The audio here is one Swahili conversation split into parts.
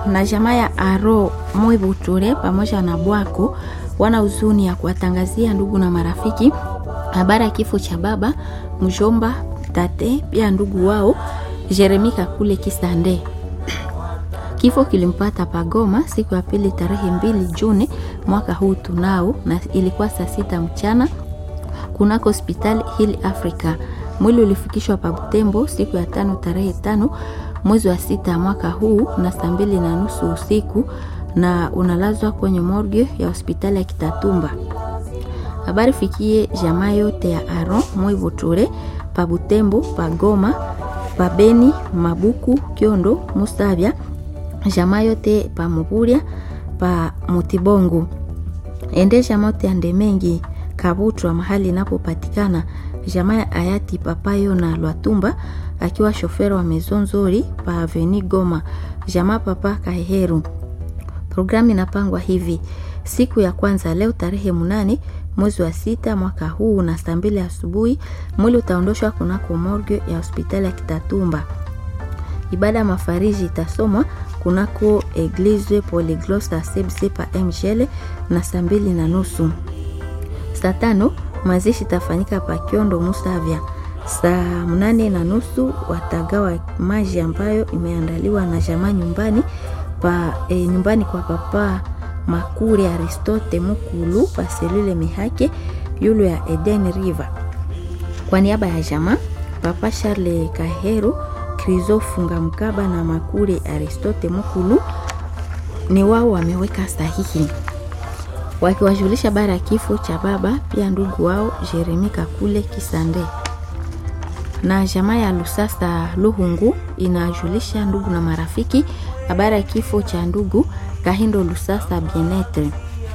na jamaa ya Aro Mwibuture pamoja na Bwako wana huzuni ya kuwatangazia ndugu na marafiki habari ya kifo cha baba mjomba, tate pia ndugu wao Jeremi Kakule Kisande. Kifo kilimpata Pagoma siku ya pili tarehe mbili Juni mwaka huu tunao, na ilikuwa saa sita mchana kunako hospitali Hill Africa. Mwili ulifikishwa pa Butembo siku ya tano tarehe tano mwezi wa sita mwaka huu na saa mbili na nusu usiku na unalazwa kwenye morgue ya hospitali ya Kitatumba. Habari fikie jamaa yote ya Aron Mwivuture pa Butembo, pa Goma, pa Beni, Mabuku, Kyondo, Musavya, jamaa yote pa Muburia, pa Mutibongo. Ende jamaa yote ya Ndemengi, Kabutwa mahali inapopatikana jamaa ya hayati Papayo na Lwatumba akiwa shofero wa Maison Nzuri pa Aveni Goma, jamaa papa Kaheheru. Programu inapangwa hivi: siku ya kwanza leo tarehe munane mwezi wa sita mwaka huu na saa mbili asubuhi mwili utaondoshwa kunako morgue ya hospitali ya Kitatumba. Ibada ya mafariji itasomwa kunako Eglise Polyglosa Sebse pa Mgele na saa mbili na nusu. Saa tano mazishi itafanyika pa Kiondo Musavya. Saa mnane na nusu watagawa maji ambayo imeandaliwa na jamaa nyumbani pa e, nyumbani kwa papa Makuri Aristote Mukulu pa selule Mihake yulu ya Eden River. Kwa niaba ya jamaa papa Charles Kahero Krizo Funga Mkaba na Makuri Aristote Mukulu ni wao wameweka sahihi wakiwajulisha bara ya kifo cha baba pia ndugu wao Jeremi Kakule Kisande na jamaa ya Lusasa Luhungu inajulisha ndugu na marafiki habari ya kifo cha ndugu Kahindo Lusasa Bienetre.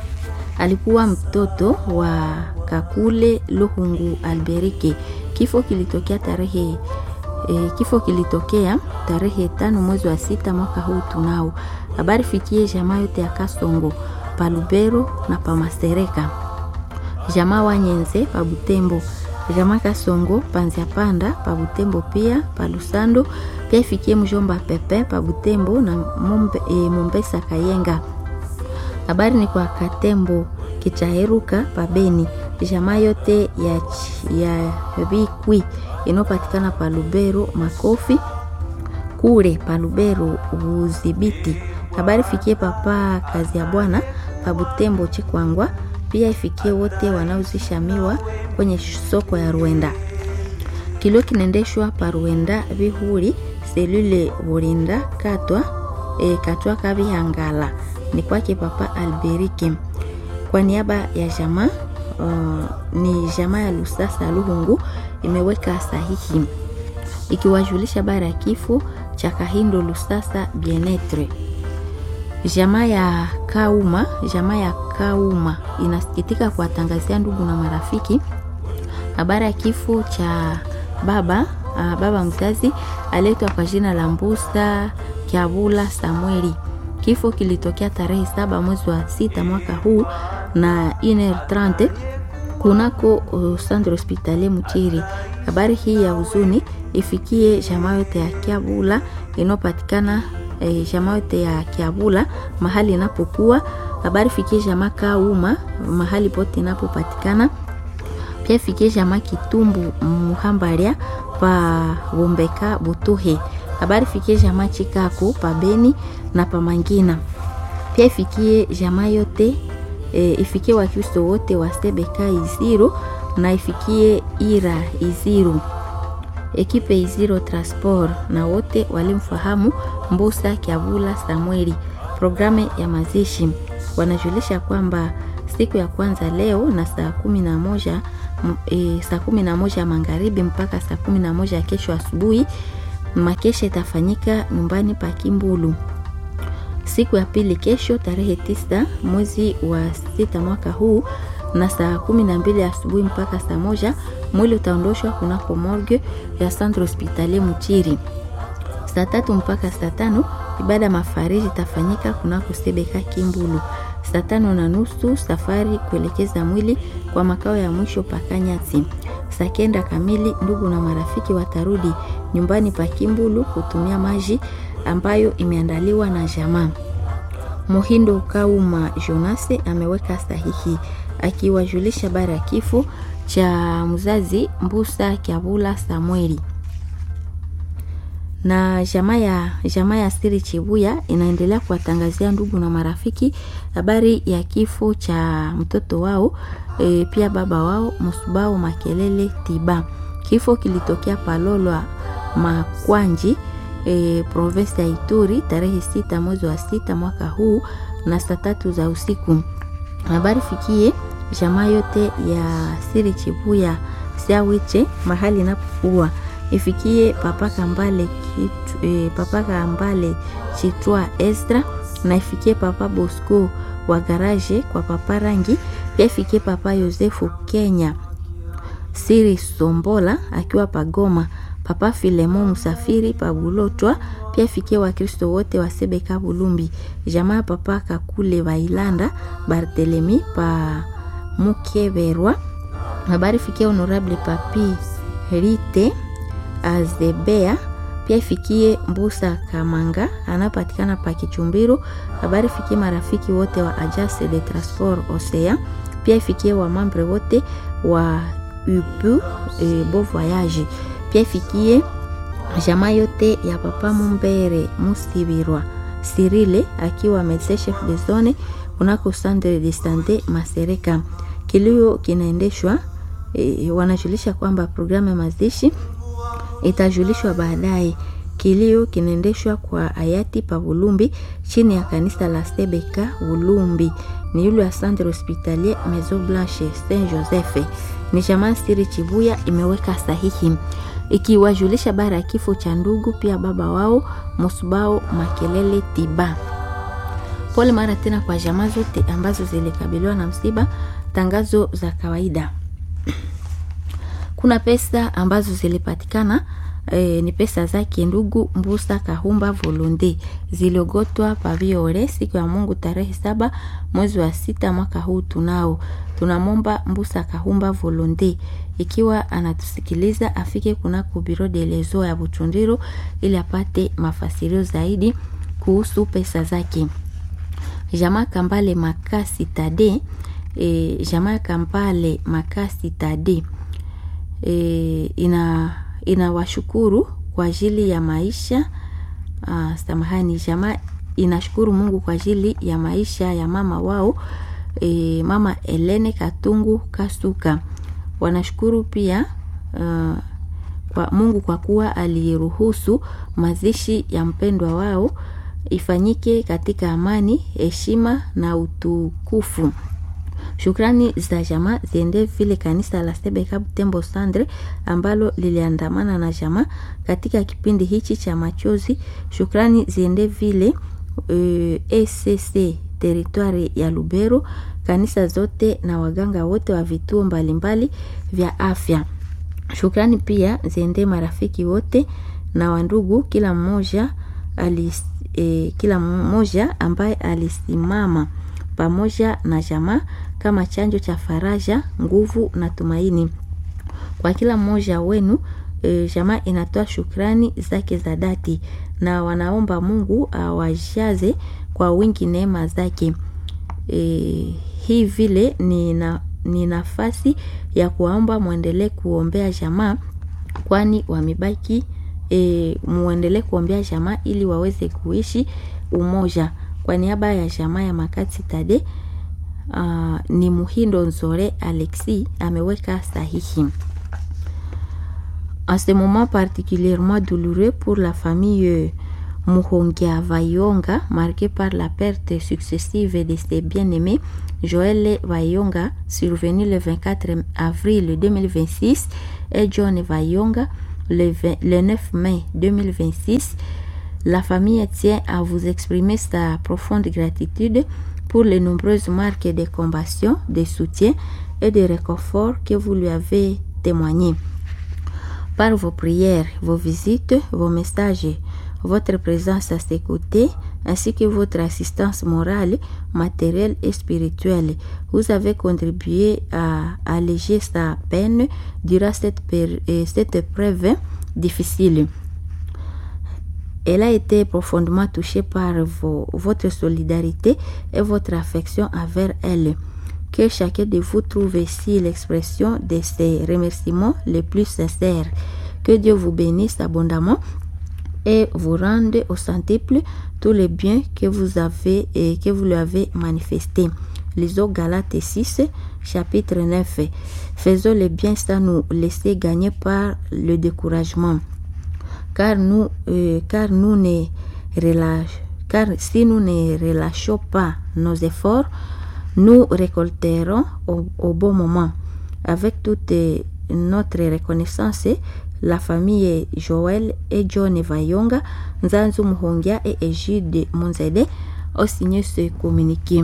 Alikuwa mtoto wa Kakule Luhungu Alberike. Kifo kilitokea tarehe e, kifo kilitokea tarehe tano mwezi wa sita mwaka huu tunao. Habari fikie jamaa yote ya Kasongo Palubero na Pamasereka, jamaa wa Nyenze pa Butembo jamaa Kasongo Panzia Panda pa Butembo, pia pa Lusando, pia ifikie mjomba Pepe pa Butembo na Mombe, e, Mombesa Kayenga. Habari ni kwa Katembo Kichaheruka pa Beni, jamaa yote ya, ya Vikwi inayopatikana pa Lubero Makofi kule pa Lubero Udhibiti. Habari fikie papa kazi ya bwana pa Butembo Chikwangwa pia ifikie wote wanaozisha miwa kwenye soko ya Ruenda. Kilio kinaendeshwa pa Ruenda Vihuri selule Burinda katwa e, katwa Kabihangala ni kwake papa Alberike. Kwa niaba ya jamaa uh, ni jamaa ya Lusasa Luhungu imeweka sahihi ikiwajulisha bara ya kifo cha Kahindo Lusasa Bienetre. Jamaa ya Kauma, jamaa ya Kauma inasikitika kuwatangazia ndugu na marafiki habari ya kifo cha baba uh, baba mzazi aletwa kwa jina la Mbusa Kyabula Samueli. Kifo kilitokea tarehe saba mwezi wa sita mwaka huu na iner 30 kunako uh, centre hospitalier Mutiri. Habari hii ya huzuni ifikie jamaa yote ya Kyabula inayopatikana E, jamaa yote ya Kiabula mahali inapokuwa. Habari fikie jamaa Kauma mahali pote inapopatikana. Pia fikie jamaa Kitumbu Muhambaria pa Bombeka Butuhe. Habari fikie jamaa Chikako pa Beni na pa Mangina. Pia ifikie jamaa yote e, ifikie Wakristo wote wa Sebeka Iziro na ifikie Ira Iziro ekipe Iziro Transport na wote walimfahamu Mbusa Kiabula Samueli. Programu ya mazishi wanajulisha kwamba siku ya kwanza leo na saa kumi na moja e, saa kumi na moja magharibi mpaka saa kumi na moja kesho asubuhi makesha itafanyika nyumbani pa Kimbulu. Siku ya pili kesho tarehe tisa mwezi wa sita mwaka huu na saa kumi na mbili asubuhi mpaka saa moja mwili utaondoshwa kunako morgue ya centre hospitalier Mutiri. Saa tatu mpaka saa tano ibada mafariji itafanyika kunako Sebeka Kimbulu. Saa tano na nusu safari kuelekeza mwili kwa makao ya mwisho Pakanyati. Saa kenda kamili ndugu na marafiki watarudi nyumbani pa Kimbulu kutumia maji ambayo imeandaliwa na jamaa. Muhindo Kauma Jonase ameweka sahihi akiwajulisha habari ya kifo cha mzazi Mbusa Kyabula Samueli na jamaa ya jamaa ya Siri Chibuya inaendelea kuwatangazia ndugu na marafiki habari ya kifo cha mtoto wao e, pia baba wao Musubao Makelele Tiba. Kifo kilitokea Palolwa Makwanji e, provinsi ya Ituri tarehe sita mwezi wa sita mwaka huu na saa tatu za usiku. Habari fikie jamaa yote ya Siri Chibuya Siawiche mahali inapokuwa ifikie papa Kambale kitu, e, papa Kambale Chitwa Estra na ifikie papa Bosco wa garaje kwa papa Rangi, pia ifikie papa Yosefu Kenya Siri Sombola akiwa Pagoma, papa Filemo Musafiri Pabulotwa, pia ifikie Wakristo wote wa Sebeka Bulumbi, jamaa papa Kakule Bailanda Bartelemi pa Mukeberwa. Habari fikie honorable papi Rite Azebea pia ifikie Mbusa Kamanga anapatikana pa Kichumbiro. Habari fikie marafiki wote wa Agence de Transport Osea, pia ifikie wamambre wote wa UPU e, Beau Voyage, pia ifikie jamaa yote ya papa Mumbere Musibirwa Sirile akiwa medecin chef de zone kunako centre de sante Masereka. Kilio kinaendeshwa e, wanajulisha kwamba programu ya mazishi itajulishwa baadaye. Kilio kinaendeshwa kwa hayati pa Bulumbi chini ya kanisa la Sebeka Bulumbi, ni yule wa Centre Hospitalier Maison Blanche Saint Joseph. Ni jamaa Siri Chibuya imeweka sahihi ikiwajulisha bara ya kifo cha ndugu pia baba wao Musubao Makelele Tiba. Pole mara tena kwa jamaa zote ambazo zilikabiliwa na msiba. Tangazo za kawaida kuna pesa ambazo zilipatikana e, ni pesa zake ndugu Mbusa Kahumba Volonde ziliogotwa paviore siku ya Mungu tarehe saba mwezi wa sita mwaka huu. Tunao tunamomba Mbusa Kahumba Volonde ikiwa anatusikiliza afike kunako biro de lezo ya Buchundiro ili apate mafasirio zaidi kuhusu pesa zake. Jamaa Kambale Makasi Tade e, jamaa Kambale Makasi Tade E, ina inawashukuru kwa ajili ya maisha uh, samahani, jamaa inashukuru Mungu kwa ajili ya maisha ya mama wao e, mama Elene Katungu Kasuka. Wanashukuru pia uh, kwa Mungu kwa kuwa aliruhusu mazishi ya mpendwa wao ifanyike katika amani, heshima na utukufu. Shukrani za jamaa ziende vile kanisa la Sebeka Butembo Sandre ambalo liliandamana na jamaa katika kipindi hichi cha machozi. Shukrani ziende vile uh, ECC teritwari ya Lubero, kanisa zote na waganga wote wa vituo mbalimbali vya afya. Shukrani pia ziende marafiki wote na wandugu, kila mmoja alis, eh, kila mmoja ambaye alisimama pamoja na jamaa kama chanjo cha faraja, nguvu na tumaini kwa kila mmoja wenu. E, jamaa inatoa shukrani zake za dhati na wanaomba Mungu awajaze kwa wingi neema zake. E, hii vile ni, na, ni nafasi ya kuwaomba mwendelee kuombea jamaa kwani wamebaki e, muendelee kuombea jamaa ili waweze kuishi umoja. Kwa niaba ya jamaa ya Makati Tade uh, ni Muhindo Nzore Alexi ameweka sahihi. En ce moment particulièrement douloureux pour la famille Muhongia Vayonga, marquée par la perte successive de ses bien-aimés, Joël Vayonga, survenu le 24 avril 2026, et John Vayonga, le, 20, le 9 mai 2026. La famille tient à vous exprimer sa profonde gratitude pour les nombreuses marques de compassion, de soutien et de réconfort que vous lui avez témoigné. Par vos prières, vos visites, vos messages, votre présence à ses côtés, ainsi que votre assistance morale, matérielle et spirituelle, vous avez contribué à alléger sa peine durant cette, cette épreuve difficile. Elle a été profondément touchée par vos, votre solidarité et votre affection envers elle. Que chacun de vous trouve ici l'expression de ses remerciements les plus sincères. Que Dieu vous bénisse abondamment et vous rende au centuple tous les biens que vous avez et que vous lui avez manifestés. Lisons Galates 6, chapitre 9. Faisons le bien sans nous laisser gagner par le découragement. Car nous, euh, car nous ne relâche, car si nous ne relâchons pas nos efforts, nous récolterons au, au bon moment. Avec toute notre reconnaissance, la famille Joël et John Vayonga, Nzanzu Muhongia et Egide Monzede ont signé ce communiqué.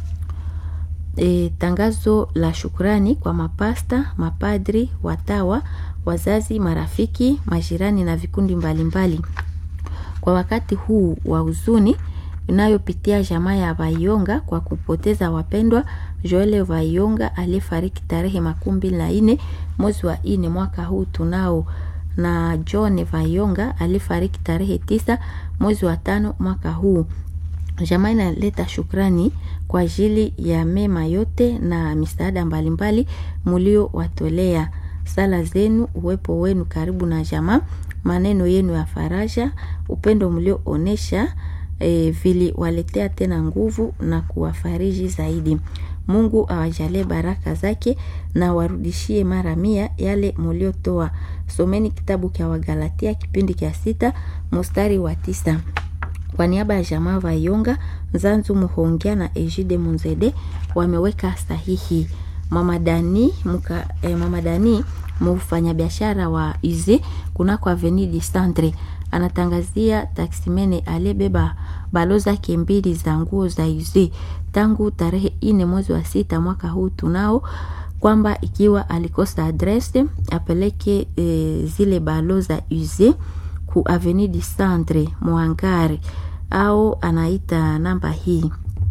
E, tangazo la shukrani kwa mapasta, mapadri, watawa, wazazi, marafiki, majirani na vikundi mbalimbali mbali. Kwa wakati huu wa huzuni inayopitia jamaa ya Vayonga kwa kupoteza wapendwa Joel Vayonga aliyefariki tarehe makumi mbili na nne mwezi wa nne mwaka huu tunao na John Vayonga alifariki tarehe tisa mwezi wa tano mwaka huu. Jamaa inaleta shukrani kwa ajili ya mema yote na misaada mbalimbali muliowatolea. Sala zenu, uwepo wenu karibu na jamaa, maneno yenu ya faraja, upendo mlioonesha e, viliwaletea tena nguvu na kuwafariji zaidi. Mungu awajalie baraka zake na warudishie mara mia yale muliotoa. Someni kitabu cha Wagalatia kipindi cha sita mstari wa tisa. Kwa niaba ya jamaa Vayonga, Nzanzu Muhongia na Ejide Munzede wameweka sahihi. Mama Dani muka, eh, Mama Dani mfanyabiashara wa Ize kunako Avenue du Centre anatangazia taksimene aliyebeba balo zake mbili za nguo za Ize tangu tarehe ine mwezi wa sita mwaka huu tunao kwamba ikiwa alikosa adrese apeleke e, zile balo za use ku Avenue du Centre Mwangari au anaita namba hii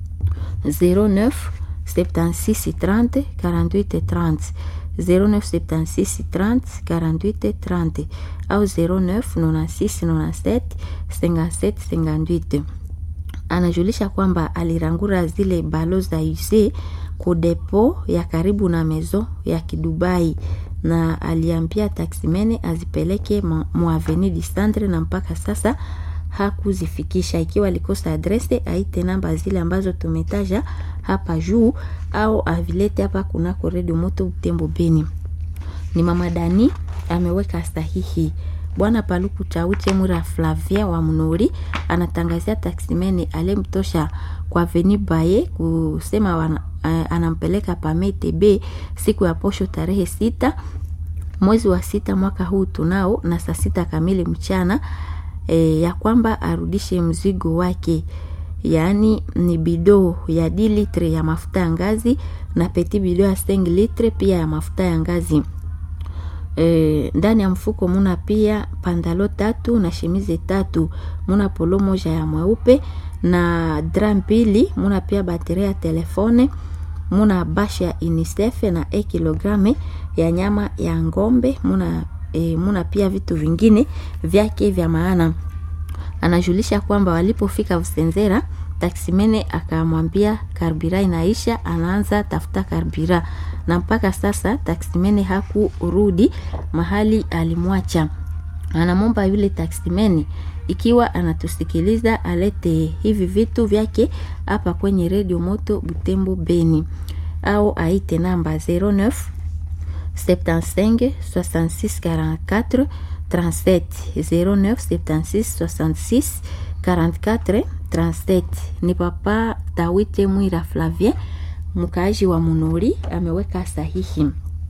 09 76 30 48 30 09 76 30 48 30 au 09 96 97 57 58 anajulisha kwamba alirangura zile balo za use ku depo ya karibu na mezo ya Kidubai na aliambia taksimene azipeleke mu Avenue du Centre na mpaka sasa hakuzifikisha. Ikiwa alikosa adrese, aite namba zile ambazo tumetaja hapa juu au avilete hapa kunako redio moto Butembo Beni. Ni mama Dani ameweka sahihi. Bwana Paluku Chauche Mura Flavia wa Mnori anatangazia taksimene alemtosha kwa Avenue Baye kusema wana, uh, anampeleka Pamete B siku ya posho tarehe sita mwezi wa sita mwaka huu tunao na saa sita kamili mchana e, ya kwamba arudishe mzigo wake yaani ni bido ya d litre ya mafuta ya ngazi na peti bido ya 5 litre pia ya mafuta ya ngazi e, ndani ya mfuko muna pia pandalo tatu na shemize tatu muna polo moja ya mweupe na dra mbili muna pia bateria ya telefone muna basha ya unicef na e kilograme ya nyama ya ngombe muna, e, muna pia vitu vingine vyake vya maana anajulisha kwamba walipofika Usenzera taksimene akamwambia karbira inaisha, anaanza tafuta karbira, na mpaka sasa taksimene hakurudi mahali alimwacha. Anamwomba yule taksimene ikiwa anatusikiliza alete hivi vitu vyake hapa kwenye redio moto Butembo Beni, au aite namba 09 75 66 44 37 09 76 66 44 37. Ni papa Tawite Mwira Flavien, mkaaji wa Munori, ameweka sahihi.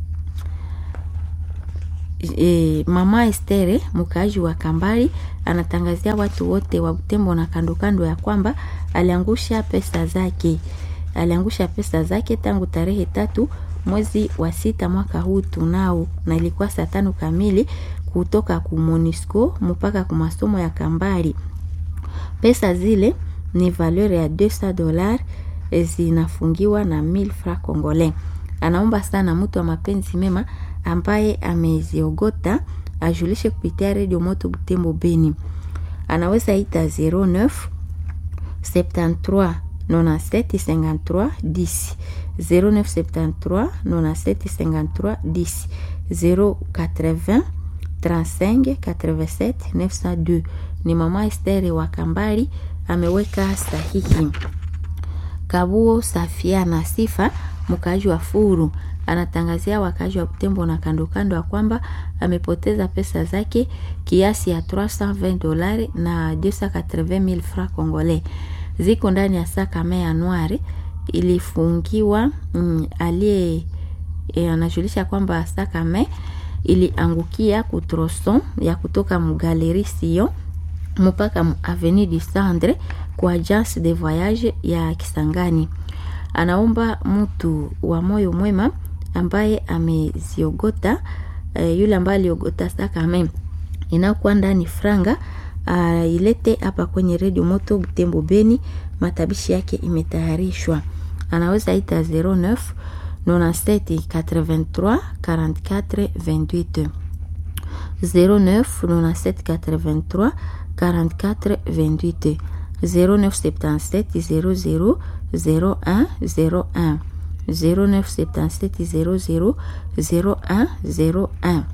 E, mama Estere mkaaji wa Kambari anatangazia watu wote wa Butembo na kando kando ya kwamba aliangusha pesa zake, aliangusha pesa zake tangu tarehe tatu mwezi wa sita mwaka huu tunao, na ilikuwa saa tano kamili kutoka ku Monisco mpaka ku masomo ya Kambari. Pesa zile ni valeur ya 200 dollars zinafungiwa na 1000 francs congolais. Anaomba sana mtu wa mapenzi mema ambaye ameziogota ajulishe kupitia redio moto Butembo Beni. anaweza ita 09 73 97 53 10 0973 97 53 10 080 35 87 902 ni mama Esteri wa Kambali ameweka sahihi. Kabuo Safia na Sifa mkaaji wa Furu anatangazia wakaaji wa Butembo na kando kando ya kwamba amepoteza pesa zake kiasi ya 320 dolari na 280,000 francs congolais ziko ndani ya saka ya Anuari ilifungiwa. Mm, aliye e, anajulisha kwamba saka me iliangukia kutroson ya kutoka mgaleri sio mpaka avenue du Centre kwa agence de voyage ya Kisangani. Anaomba mtu wa moyo mwema ambaye ameziogota e, yule ambaye aliogota sakame inakuwa ndani franga a, ilete hapa kwenye redio moto Butembo Beni. Matabishi yake imetayarishwa, anaweza ita 09 97 83 44 28 09 97 83 44 28 0977 00 01 01 0977 00 01 01.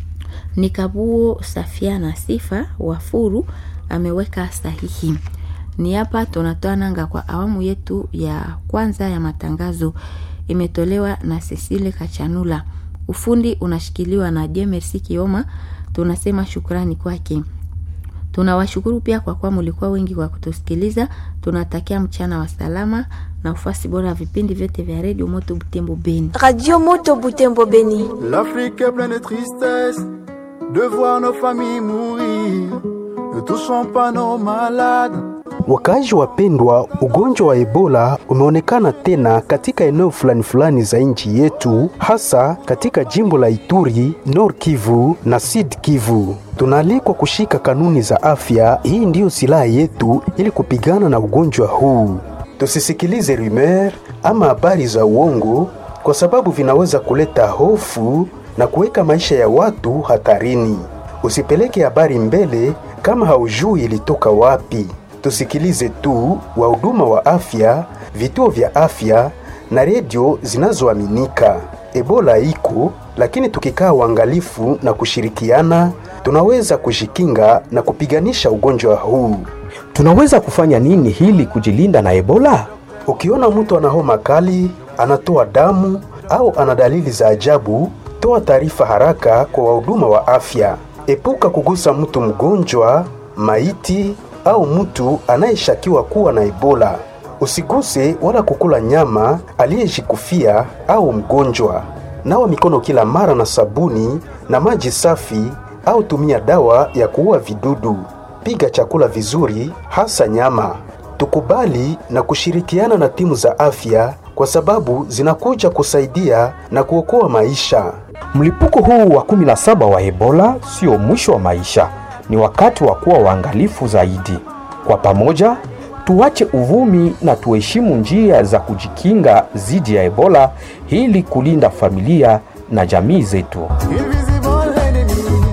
Ni Kabuo Safia na Sifa wa Furu ameweka sahihi. Ni hapa tunatoa nanga kwa awamu yetu ya kwanza ya matangazo, imetolewa na Cecile Kachanula. Ufundi unashikiliwa na Jemersi Kioma. Tunasema shukrani kwake. Tunawashukuru pia kwa kuwa mulikuwa wengi kwa kutusikiliza. Tunatakia mchana wa salama na ufasi bora ya vipindi vyote vya redio Moto Butembo Beni. Radio Moto Butembo Beni. L'Afrique est pleine de tristesse de voir nos familles mourir. Ne touchons pas nos malades. Wakaaji wapendwa, ugonjwa wa Ebola umeonekana tena katika eneo fulani fulani za nchi yetu, hasa katika jimbo la Ituri, Nord Kivu na Sud Kivu. Tunaalikwa kushika kanuni za afya. Hii ndiyo silaha yetu ili kupigana na ugonjwa huu. Tusisikilize rumeur ama habari za uongo, kwa sababu vinaweza kuleta hofu na kuweka maisha ya watu hatarini. Usipeleke habari mbele kama haujui ilitoka wapi. Tusikilize tu wahuduma wa afya, vituo vya afya na redio zinazoaminika. Ebola iko, lakini tukikaa uangalifu na kushirikiana, tunaweza kujikinga na kupiganisha ugonjwa huu. Tunaweza kufanya nini hili kujilinda na Ebola? Ukiona mtu ana homa kali, anatoa damu au ana dalili za ajabu, toa taarifa haraka kwa wahuduma wa afya. Epuka kugusa mtu mgonjwa, maiti au mtu anayeshakiwa kuwa na Ebola. Usiguse wala kukula nyama aliyejikufia au mgonjwa. Nawa mikono kila mara na sabuni na maji safi, au tumia dawa ya kuua vidudu. Piga chakula vizuri, hasa nyama. Tukubali na kushirikiana na timu za afya kwa sababu zinakuja kusaidia na kuokoa maisha. Mlipuko huu wa 17 wa Ebola sio mwisho wa maisha, ni wakati wa kuwa waangalifu zaidi. Kwa pamoja, tuache uvumi na tuheshimu njia za kujikinga dhidi ya Ebola ili kulinda familia na jamii zetu. Invisible enemy.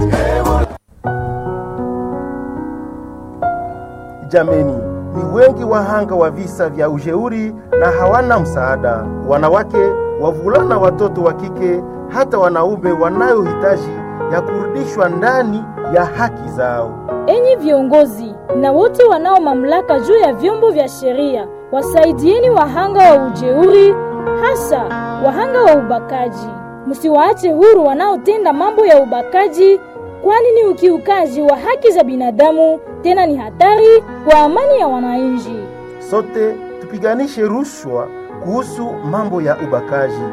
Jameni, ni wengi wahanga wa visa vya ujeuri na hawana msaada: wanawake, wavulana, watoto wa kike, hata wanaume wanayohitaji ya kurudishwa ndani ya haki zao. Enyi viongozi na wote wanao mamlaka juu ya vyombo vya sheria, wasaidieni wahanga wa ujeuri, hasa wahanga wa ubakaji. Msiwaache huru wanaotenda mambo ya ubakaji, kwani ni ukiukaji wa haki za binadamu, tena ni hatari kwa amani ya wananchi. Sote tupiganishe rushwa kuhusu mambo ya ubakaji.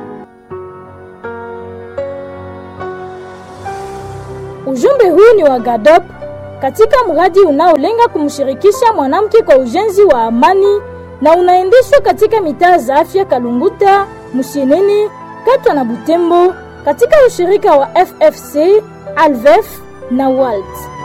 Ujumbe huu ni wa GADOP katika mradi unaolenga kumshirikisha mwanamke kwa ujenzi wa amani na unaendeshwa katika mitaa za afya Kalunguta, Musheneni, Katwa na Butembo katika ushirika wa FFC, Alvef na WALT.